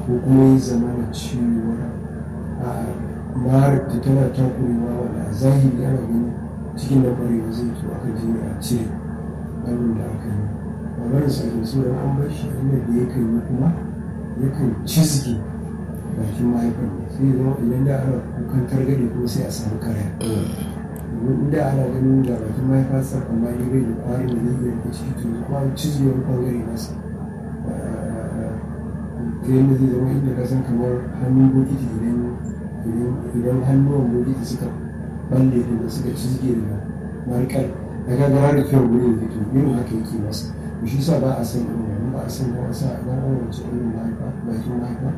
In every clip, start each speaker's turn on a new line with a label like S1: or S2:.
S1: ko kuma ya zama da cewa a marar ta tana takurewa wanda a zahiri ana ganin cikin da kwarewa zai to aka je a cire abin da aka yi maganar sakin suna an bar shi inda da yakan yi kuma yakan cizge bakin mahaifar ne sai zama idan da ana kukan targaɗe kuma sai a samu karaya domin inda ana ganin da bakin mahaifa sa amma ni bai da kwarin da zai iya rike ciki to kuma an cizge wani bangare nasa ta yadda zai zama inda ka san kamar hannun bokiti idan idan hannuwan bokiti suka balle da suka cizge da markar da ka gara da kyau gurin da to irin haka yake masa to shi sa ba a san irin wannan ba a san ba wasa a ɗan wace irin mahaifa bakin mahaifa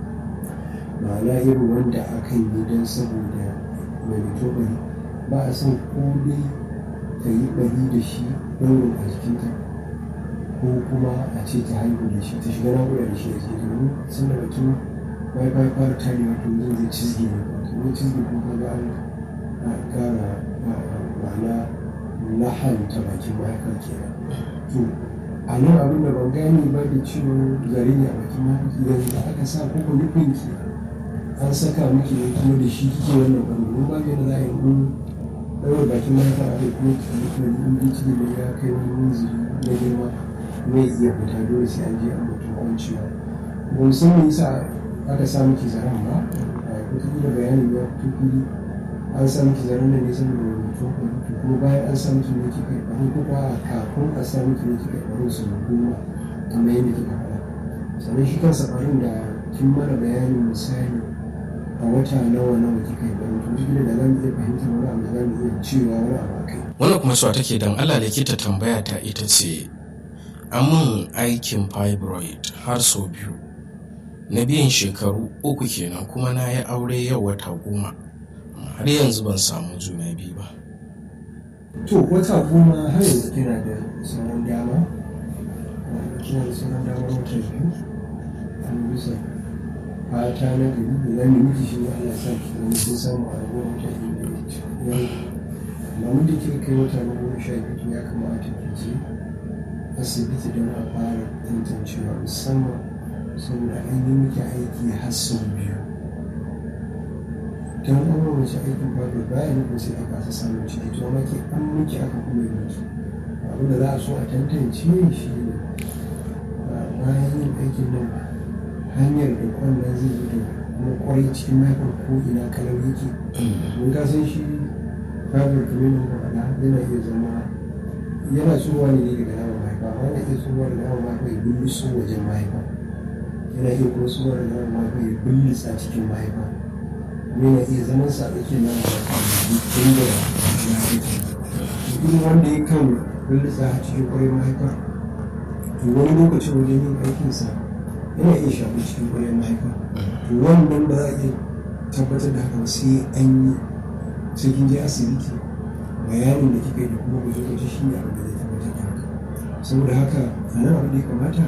S1: ma'ana irin wanda akan yi don saboda mai mutu bari ba a san ko dai ta yi bari da shi ɗaurin a jikinta ko kuma a ce ta haihu da shi ta shiga naƙuda da shi a jikin domin sun da bakin mahaifa ya fara tarewa to zai zai cizge ne zai cizge ko ka ga an kara ma'ana lahanta bakin mahaifa kenan to a nan abin da ban gane ba da ciwon zare ne a bakin mahaifa yanzu da aka sa ko nufin ki an saka miki ne kuma da shi kike wannan ɓangaren ba da za a yi mun ɗaura bakin mahaifa a kai kuma ki nufi da ɗin ciki ne ya kai wani munziri na girma mai iya fita dole sai an je an mutum kwanciya ba mu san me yasa aka sa miki zaren ba wataƙila bayani ya fito fili an sa miki zaren da ne saboda mutum kwanci kuma bayan an sa miki ne kika yi ɓaro ko kuma kafin a sa miki ne kika yi ɓaro su goma kamar yadda kika faɗa sannan shi kansa ɓarin da kin mana bayanin misali a wata nawa nawa kika yi ɓaro to shi da za mu iya fahimtar wani abu da za mu iya cewa wani abu a kai.
S2: wannan kuma suwa take dan Allah likita tambaya ta ita ce mun aikin fibroid har sau biyu na biyan shekaru uku kenan kuma na yi aure yau wata goma har yanzu ban samu juna biyu ba
S1: to wata goma har yanzu kina da sauran dama kina da sauran dama wata biyu an bisa fata na gari da za mu miki shi ne Allah sa ki zama kin samu a rabuwar wata biyu da ya amma mun da kika kai wata na goma sha biyu ya kamata ki je asibiti don a fara tantancewa musamman saboda an yi miki aiki har sau biyu don an yi mace aikin babu baya nufin sai aka kasa samun ciki to amma ke an miki aka kuma yi miki abin da za a so a tantance shi ne bayan yin aikin nan hanyar da kwallon zai zo da kuma kwarai cikin mahaifar ko ina kalau yake mun ka san shi fabar kamar yadda faɗa yana iya zama yana tsohuwa ne daga naman mahaifa amma yana iya tsohuwa daga naman mahaifa ya bulluso wajen mahaifa yana iya kuma tsohuwa daga naman mahaifa ya bullisa cikin mahaifa yana iya zaman sa tsakiyar naman mahaifa tun da ya aiki irin wanda ya kan bullisa a cikin kwarai mahaifa to wani lokacin wajen yin aikinsa yana iya shafi cikin kwarai mahaifa to wannan ba za a iya tabbatar da haka sai an yi sai kin je asibiti bayanin da kika yi da kuma gwaje-gwaje shi ne abin da zai tabbatar da haka saboda haka a nan abin da ya kamata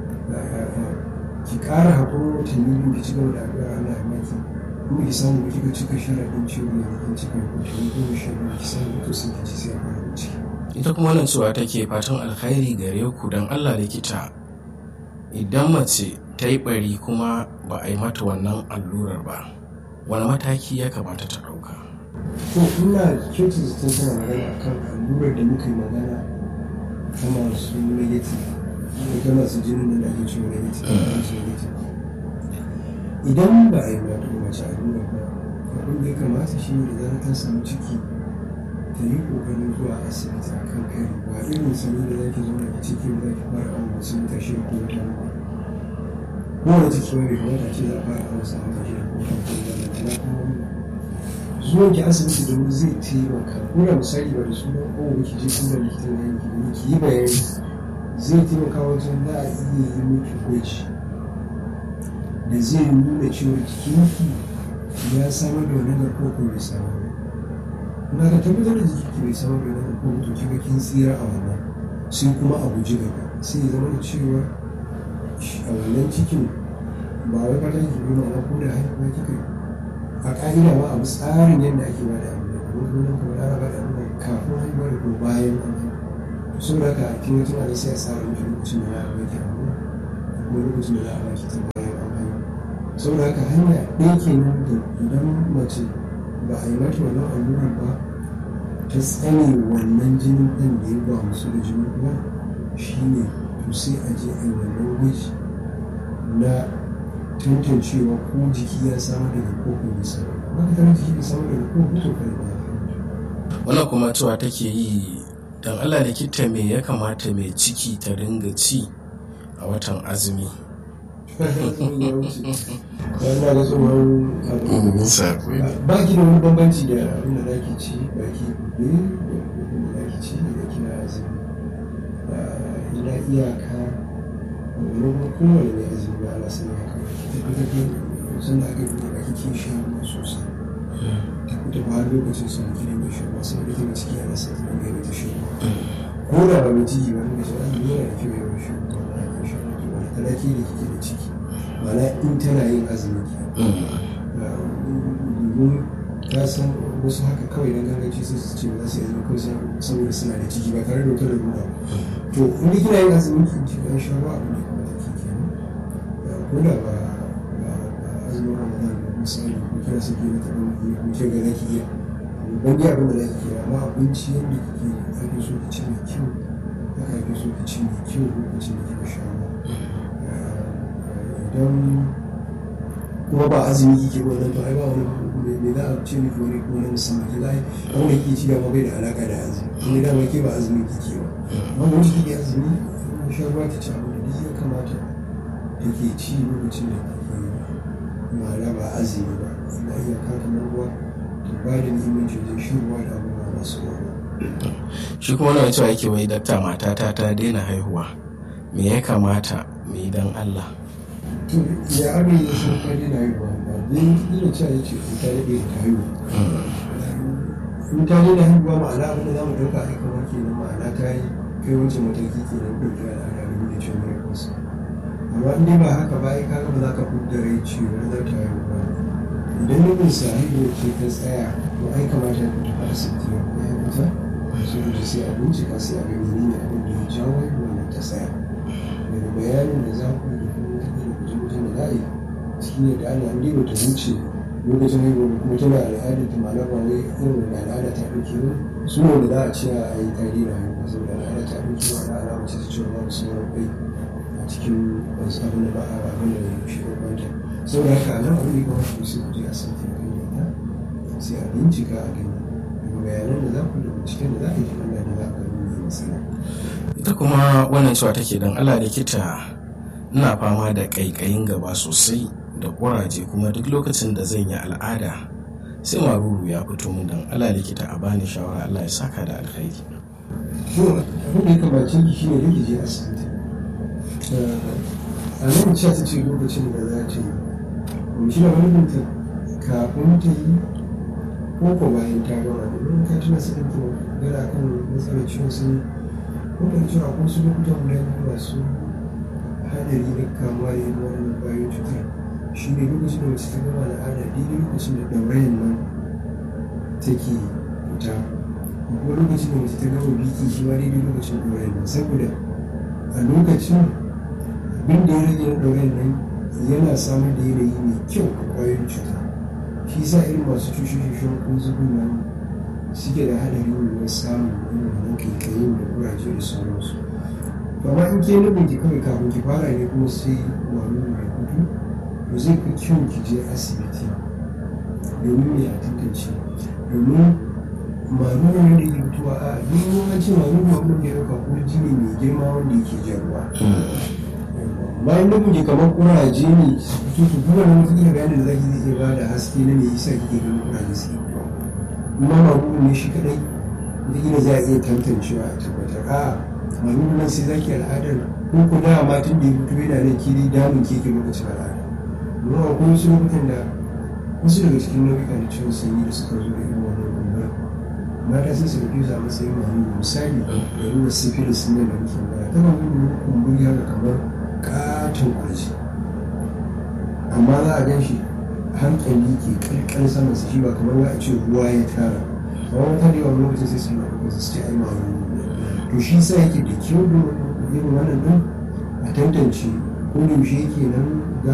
S1: ki ƙara haƙurin watanni biyu ki ci gaba da addu'a Allah ya maki kuma ki samu kika cika sharaɗin ciwo ne da kin cika watanni goma sha biyu ki samu to sai ki ci sai a fara bincike.
S2: ita kuma nan cewa take fatan alkhairi gare ku don Allah likita idan mace ta yi bari kuma ba a yi mata wannan allurar ba wani mataki ya kamata ta ɗauka
S1: to ina kyautu zaton tana magana akan allurar da muka yi magana ta masu negative ta masu jinin da ake cewa negative masu negative idan ba a yi mata mace allurar ba abin da ya kamata shi ne da zarar ta samu ciki ta yi kokarin zuwa asibiti a kan kai ba irin sani da zaki zo da ciki ba zaki fara awon wasu mita shida ko wata nawa kowane ciki wani kamata ce za a fara awon sa wata shida ko wata nawa da na kuma zuwan ki asibiti domin zai taimaka ko da misali ba da sunan kowa ki je kuma likita na yanki domin ki yi bayani zai taimaka wajen za a iya yi miki gwaji da zai nuna cewa jikinki ya samar da wani garkuwa ko bai samar ba na ka tabbatar da jiki bai samar da wani garkuwa to kika kin tsira a wannan sai kuma a guji gaba sai ya zama da cewa a wannan cikin ba wai fata ki bi ma'ana ko da haihuwa kika a ƙa'ida ba abu tsarin yadda ake ba da abu da kuma kuma nan kamar ana ba da abu da kafin haihuwa da kuma bayan an haihu so da haka kin yi tunanin sai a tsara miki lokacin da za a baki abu kuma lokacin da za a baki ta bayan an haihu saboda haka hanya ɗaya kenan da idan mace ba a yi mata wannan allurar ba ta tsane wannan jinin ɗan da ya ba musu da jinin uwa shine to sai a je a yi wannan gwaji na tantancewa ko jiki ya samu daga koko bai samu ba ka tana jiki bai samu daga koko to kai ba
S2: wannan kuma cewa take yi don allah likita me ya kamata mai ciki ta ringa ci a watan azumi
S1: yana da tsohon ba ki da wani bambanci da abin da za ki ci ba ki gobe da abin da za ki ci da kina azumi ina iyaka wani kowane ne azumi ba ala sani haka ki tafi tafi sun da aka yi ba ki kin sha ruwa sosai ta kuta ba har lokacin sun ki ne mai sha ruwa sai da kina ciki ana sa ta dinga ta sha ruwa ko da ba mai ciki ba ne da shi azumi yana da kyau yawan sha ruwa ba na sha ruwa wani talaki da kike da ciki mana in tana yin azumi domin ta san wasu haka kawai don gangaci sai su ce ba za su yi azumi kawai saboda suna da ciki ba tare da wata larura to in da kina yin azumi ki ci ban sha ruwa abin da kuma ta kike ko da ba azumin ramadan ba misali ko kira su ke ta ban iya ko ke ga za ki iya ban dai abin da za ki iya amma abinci yadda kike ake so ki ci mai kyau haka ake so ki ci mai kyau lokacin da kika sha ruwa don kuma ba azumi kike wannan to ai ba wani me za a ce miki wani kuma na musamman ki zai wanda kike ci dama bai da alaka da azumi kuma dama ke ba azumi kike ba amma wani kike azumi kuma shan ruwa ki ci abu da duk ya kamata da ke ci lokacin da kike ma'ana ba azumi ba ina iya kamar ruwa to ba da muhimmanci wajen shan ruwa da abubuwa masu ruwa
S2: shi kuma wani cewa yake wai dakta matata ta daina haihuwa me ya kamata mu yi don allah
S1: to ya abin ya san kwari na haihuwa ba dai ina cewa ya ce ta daɗe ta haihuwa in ta daɗe haihuwa ma'ana abin da za mu ɗauka a kamar ke nan ma'ana ta yi kai wancan mataki ke nan ɗauki al'ada da da cewa mai kusa amma in dai ba haka ba ai kaga ba za ka fudda rai cewa za ta haihu ba idan nufin sa haihuwa ce ta tsaya to ai kamata ta tafi asibiti ya kuma ya fita saboda sai a bincika sai a ga menene abin da ya jawo haihuwa ta tsaya daga bayanin da za ku da kuma wata da guje-gujen da za a yi shi ne da ana ɗiba ta wuce lokacin haihuwa kuma tana al'adar ta ma'ana ba wai irin da al'ada ta ɗauke ba su ne da za a ce a yi ta dina haihuwa saboda al'ada ta ɗauke ba na alama ce ta cewa babu sauran kwai a cikin wasu abin da ba a abin da ya shi kwanta saboda haka nan abin da ya kamata ku sai ku je a sauke a kan yadda sai a bincika a gani daga bayanan da za ku da binciken da za a yi ta Allah da za a gani mai matsala.
S2: ita kuma wannan cewa take don allah likita ina fama da ƙaiƙayin gaba sosai da ƙuraje kuma duk lokacin da zan yi al'ada sai maruru ya fito min don allah likita a bani shawara allah ya saka da alkhairi
S1: to abin da ya kamace ki shine da je asibiti a nan ce ta ce lokacin da za ta yi shi na wani binta kafin ta yi ko ko bayan ta gama domin ka tuna sanin to gara kan matsalar ciwon sun ko da cewa ko su lokutan guda biyu masu hadari da kamuwa da yin wannan bayan cutar shi ne lokacin da mace ta gama al'ada daidai lokacin da ɗaurayin nan take fita kuma lokacin da mace ta gama biki shi ma daidai lokacin ɗaurayin nan saboda a lokacin abin da ya rage na ɗaurayin nan yana samar da yanayi mai kyau a ƙwayoyin cuta shi sa irin masu cushe-cushen ko zubin nan suke da haɗari na samun irin wannan kaikayin da kuraje da sauransu amma in ke nufin ki kawai kafin ki fara ne kuma sai wani mai kudu to zai fi kyau ki je asibiti domin me a tantance domin maruru ne da ke fitowa a yin an ce maruru abin da ya ɗauka ko jini mai girma wanda yake jan ruwa bayan da kuke kamar kuraje ne su fito to duk wani mutum da bayanin da zaki zai iya ba da haske na me yasa kike ganin kuraje su fito kuma maruru ne shi kadai da ina za a iya tantancewa a tabbatar a'a maruru nan sai zaki al'adar ko ku da ma tun da ya fito yana nan kiri damun keke lokacin al'ada amma akwai wasu lokutan da wasu daga cikin nau'ika na ciwon sanyi da suka zo da irin wannan kumbura mata sun su ɗauke su a matsayin maruru misali da nuna syphilis nan da muke magana tana nuna kumburi haka kamar katon kurji amma za a gan shi hankali ke kalkal saman su shi ba kamar wa a ce ruwa ya tara amma wata da yawan lokacin sai su na ɗaukar su ce ai maruru to shi sa yake da kyau da irin wannan ɗin a tantance ko da yaushe yake nan gamin kike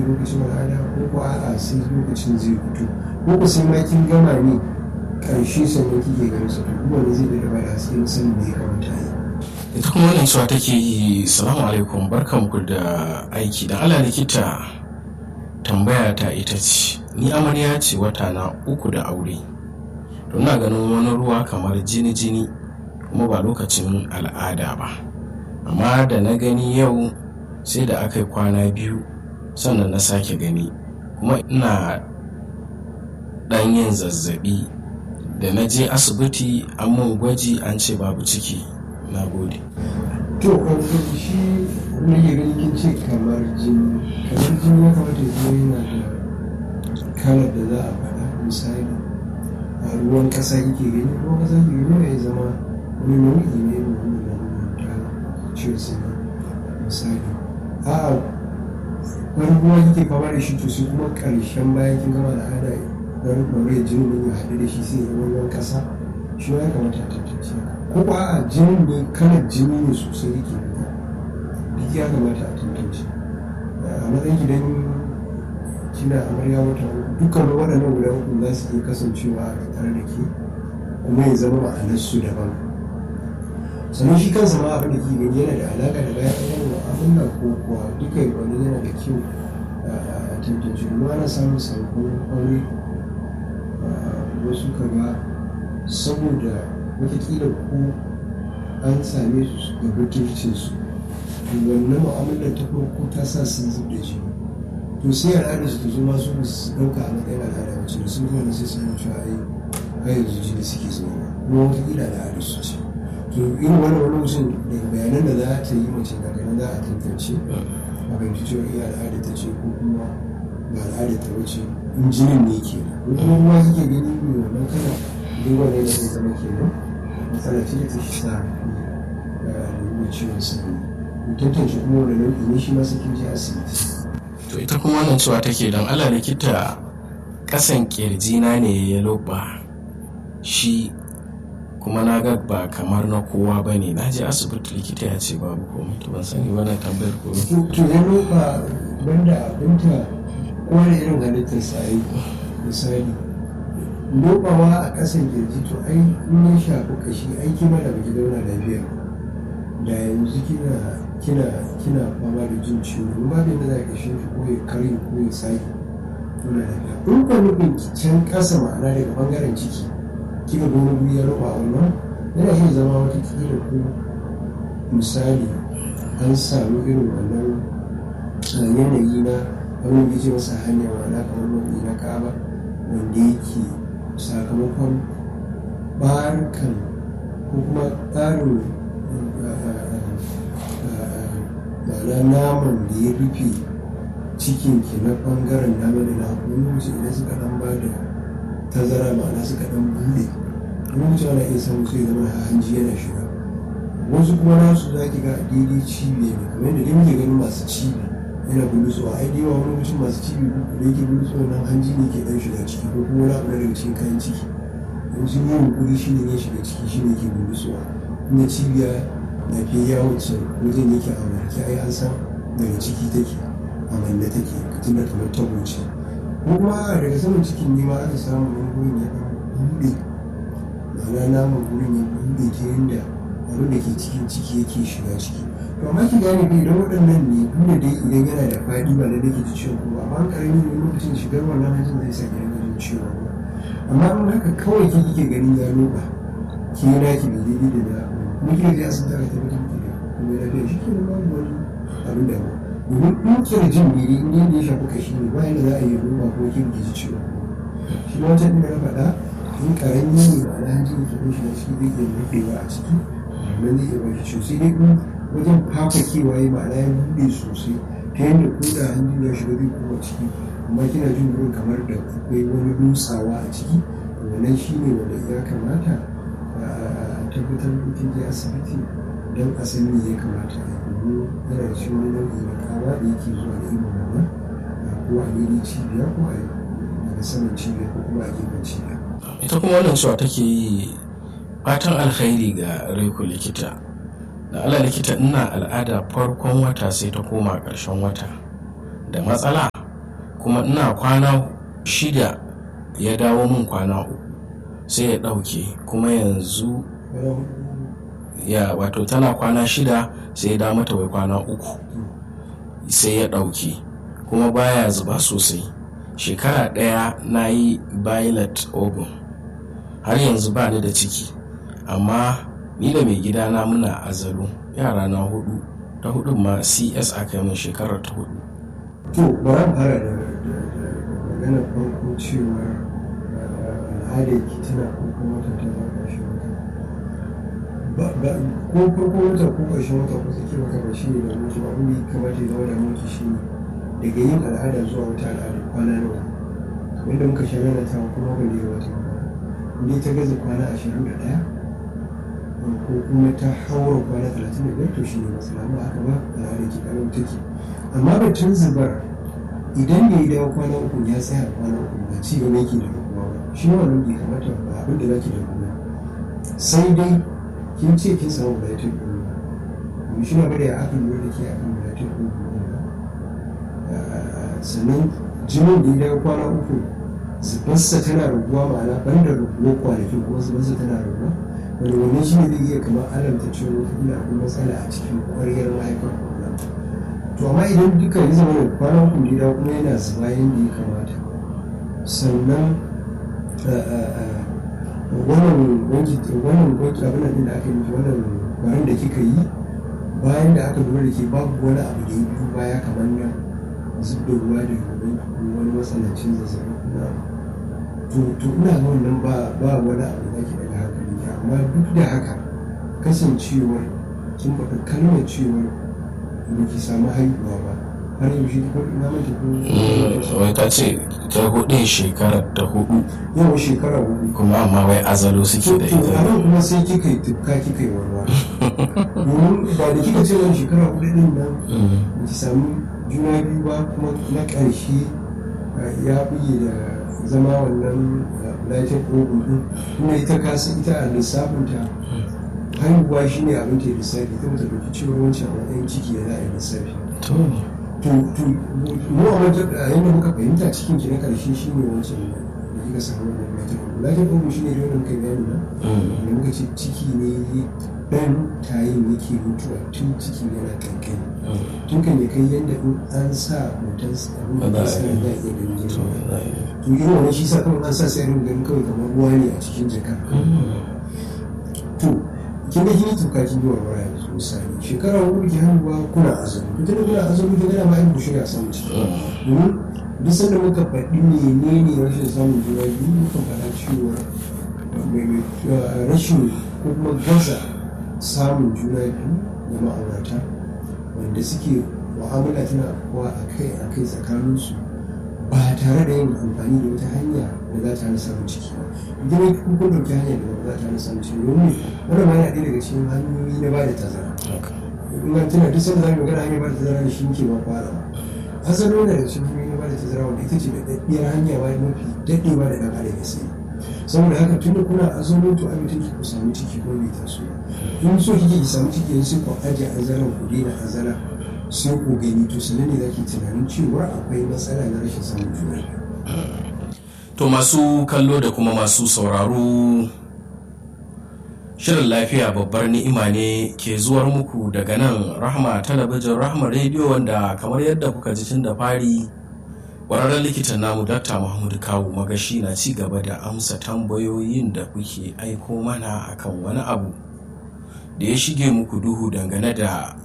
S1: lokacin al'ada ko ko a'a sai lokacin zai fito ko ko sai ma kin gama ne karshe sannan kike ganin sa to kuma ne zai da ba da haske sanin me ya kamata yi
S2: ita kuma wannan cewa take yi salamu alaikum barkanku da aiki dan ala likita tambaya ta ita ce ni amarya ce wata na uku da aure to ina ganin wani ruwa kamar jini jini kuma ba lokacin al'ada ba amma da na gani yau sai da aka yi kwana biyu sannan na sake gani kuma ina ɗan yin zazzabi da na je asibiti an mun gwaji an ce babu ciki na gode
S1: to kwanci shi rage ganin kin ce kamar jini kamar jini ya kamata ya zama yana da kalar da za a faɗa misali a ruwan ƙasa kike gani ruwan ƙasa kike gani ya zama wani nau'i ne na wannan ta ciwon sani misali a wani ruwa kike fama da shi to sai kuma ƙarshen bayan kin gama da hada wani ɗaure jini ne ya haɗu da shi sai ya zama ruwan ƙasa shi ma ya kamata a tantance ko ba a jinin ne kalar jini ne sosai yake fita duk ya kamata a tantance a matsayin gidan kina amarya wata uku dukkan waɗannan guda uku za su iya kasancewa a tare da ke kuma ya zama ma'anarsu daban sannan shi kansa ma abin da ke gani yana da alaƙa da bayan ɗan mu'amala ko kuwa duka wani yana da kyau a tantance kuma ana samun sabbin aure wasu kaga saboda watakila ko an same su da butulcin su wannan mu'amalar ta farko ta sa sun zub da jini to sai al'adar su ta zo masu su ɗauka a matsayin al'ada wacce da sun zuwa sai sun cewa ai har yanzu jini suke zuwa kuma watakila al'adar su ce to irin wani wani lokacin da bayanan da za ta yi mace na ganin za a tantance a fahimci cewa iya al'ada ta ce ko kuma ba al'ada ta wace in jinin ne ke ko kuma ruwa kike gani ne wannan kana duk wanda ya zai zama kenan matsala ce da ta shi sa da ciwon sanyi tantance kuma wani nau'i ne shi ma sai kin je asibiti
S2: to ita kuma wannan cewa take don ala likita kasan kirjina ne ya loba shi kuma na ga ba kamar na kowa ba ne na je asibiti likita ya ce babu komai to ban sani wannan tambayar komai
S1: to ya loba banda abinta kowane irin halittar sa yi misali lobawa a kasan kirji to ai in ya shafi kashi ai kima da baki zauna lafiya da yanzu kina kina kina fama da jin ciwo in ba da za ka shi ko ya karye ko ya sake tuna lafiya in ka nufin can kasa ma'ana daga bangaren ciki kika ga wani guri ya rufa wannan yana iya zama wata kila ko misali an samu irin wannan yanayi na wani da ce masa hanya ma'ana kamar nau'i na kaba wanda yake sakamakon barkan ko kuma tsarin ma'ana naman da ya rufe cikin ki na bangaren dama da na wani lokaci idan suka dan ba da tazara ma'ana suka dan bude wani lokaci ana iya samun sai zama hanji yana shiga wasu kuma nasu za ki ga a daidai cibiya ne kamar yadda dai muke ganin masu cibi yana bulutsuwa ai dai wani lokacin masu cibi da yake bulutsuwa nan hanji ne ke dan shiga ciki ko kuma wani abu na daga cikin kayan ciki in sun yi hukuri shi ne ya shiga ciki shi ne ke bulutsuwa kuma cibiya lafiya wacce wajen yake a warke ai an san daga ciki take a manne take tun da kamar tabo ce ko kuma daga saman cikin ne ma aka samu wani gurin ya buɗe ma'ana naman gurin ya buɗe ta yadda abin da ke cikin ciki yake shiga ciki to amma ki gane bai idan waɗannan ne duk da dai idan yana da faɗi ba da nake ji ciwon kuma amma ƙarami ne lokacin shigar wannan hajjin zai sa gidan gajin ciwon ba amma in haka kawai ki kike ganin ya loba ki yi naki bai daidai da da kuma kika je asibiti aka tabbatar miki da kuma ya lafiya shi ke nan babu wani abin da ba domin ɗaukar jin biri in yadda ya shafi kashi ne ba yadda za a yi roba ko kin ki ji ciwon shi ma wancan ɗin da na faɗa in ƙarami ne ba na hanjin ki ko shi na ciki zai iya rufewa a ciki nan zai iya ba shi ciwo sai dai in wajen fafakewa ya ma'ana ya buɗe sosai ta yadda ko da hanjin ya shiga zai koma ciki amma kina jin wurin kamar da akwai wani dutsawa a ciki wannan shi ne wanda ya kamata a tabbatar mutum je asibiti don a san me ya kamata a yi domin yana da shi wani nau'i na kama da yake zuwa da irin wannan ko a daidai cibiya ko a daga saman cibiya ko kuma a gefen cibiya.
S2: ita kuma wannan cewa take yi fatan alkhairi ga raiku likita da ala likita ina al'ada farkon wata sai ta koma ƙarshen wata da matsala kuma ina kwana shida ya dawo min kwana uku sai ya ɗauke kuma yanzu ya wato tana kwana shida sai ya dawo mata wai kwana uku sai ya ɗauke kuma baya zuba sosai shekara ɗaya na yi violet ogun har yanzu ba ni da ciki amma ni da mai gidana muna azalu yara na hudu ta hudun ma cs aka yi min shekarar ta hudu
S1: to bari mu fara da maganar farko cewa al'adar ki tana farkon wata ta zama ƙarshen wata ko farkon wata ko ƙarshen wata ko tsakiyar wata ba shi ne da mutu abin da ya kamata ya zama da mutu shi ne daga yin al'ada zuwa wata al'ada kwana nawa wanda muka sha rana ta kuma ban da ya wata inda ta gaza kwana ashirin da ɗaya ko kuma ta haura kwana talatin da biyar to shi ne matsala ba haka ba al'ada ke ƙarar take amma batun zubar idan da ya dawo kwana uku ya tsaya a kwana uku ba ci gaba yake da rukuwa ba shi wannan bai kamata ba abin da zaki da rukuwa sai dai kin ce kin samu bulatin ɗin ba shi na bada ya aka lura da ke akan bulatin ɗin ba sannan jinin da ya dawo kwana uku zubarsa tana raguwa ma'ana ban da raguwa kwanaki kuma zubarsa tana raguwa wanda wannan shi ne zai iya kamar alamta cewa wata akwai matsala a cikin ƙwaryar mahaifar to amma idan duka ya zama da kwanan kundina kuma yana zuba yadda ya kamata sannan wannan wanki wannan wanki abin da aka yi wannan bayan da kika yi bayan da aka lura da ke babu wani abu da ya biyu baya kamar na zub da ruwa da gaban wani matsanancin zazzabi kuma to to ina ga wannan ba ba wani abu da ke daga hankali amma duk da haka kasancewar kin faɗi kalmar cewar ba ki samu haihuwa ba har yaushe ta kwaɗi na mata ko
S2: wai ta ce ta hudu shekarar ta hudu
S1: yawan shekara hudu
S2: kuma amma wai azalo suke da
S1: to a
S2: ita
S1: nan kuma sai kika yi tufka kika yi warwa domin ba da kika ce wani shekara hudu din nan ba ki samu juna biyu ba kuma na ƙarshe uh, ya buge da zama wannan latin ogun din kuma ita kasan ita a lissafinta haihuwa shi ne abin ke lissafi ta mutu ɗauki ciwon wancan a matsayin ciki da za a yi lissafi
S2: to
S1: to to mu a wajen a yadda muka fahimta cikin ki na karshe shi ne wancan da kika samu wannan latin ogun latin ogun shi ne da wannan kai bayani na da muka ce ciki ne dan tayin yake mutuwa tun ciki yana kankani tun kan ya kai yadda in an sa hoton abin da
S2: Ba za
S1: sa
S2: a yi.
S1: ya iya ganin
S2: to
S1: girma
S2: za a yi.
S1: to irin wannan shi sa kawai an sa sai rin ganin kawai kamar ruwa ne a cikin jaka to kin ga kini tuka kin yi warwara yanzu misali shekara hudu ki hannuwa kuna azumi ita da kuna azumi kin gana ma yin bushe a samun ciki domin duk sanda muka faɗi menene rashin samun juna biyu muka faɗa cewa mai- mai- rashin ko kuma gaza samun juna biyu da ma'aurata wanda suke mu'amala tana kuwa a kai a kai tsakaninsu ba tare da yin amfani da wata hanya da za ta hana samun ciki ba idan ya kun ɗauki hanyar da ba za ta hana samun ciki domin wannan ma yana ɗaya daga cikin hanyoyi na ba da tazara
S2: haka.
S1: in an tuna duk sanda za mu magana hanyar ba da tazara da shi muke ba fara asali wanda da cikin hanyoyi na ba da tazara wanda ita ce da ɗaɗɗiyar hanya ba mafi daɗewa da ɗan adam ya sani saboda haka tun da kuna azumin to abin take ku samu ciki ko bai taso ba in so kike ki samu ciki yanzu sai ku aje azalan ku daina azala sai ku gani to sanan ne zaki tunanin cewa akwai matsala na rashin samun juna biyu
S2: To masu kallo da kuma masu sauraro Shirin lafiya babbar ni'ima ne ke zuwar muku daga nan Rahma talabijin Rahma rediyo wanda kamar yadda kuka ji tun da fari ƙwararren likitan namu Dr. Mahmud Kawu Magashi na ci gaba da amsa tambayoyin da kuke aiko mana akan wani abu da ya shige muku duhu dangane da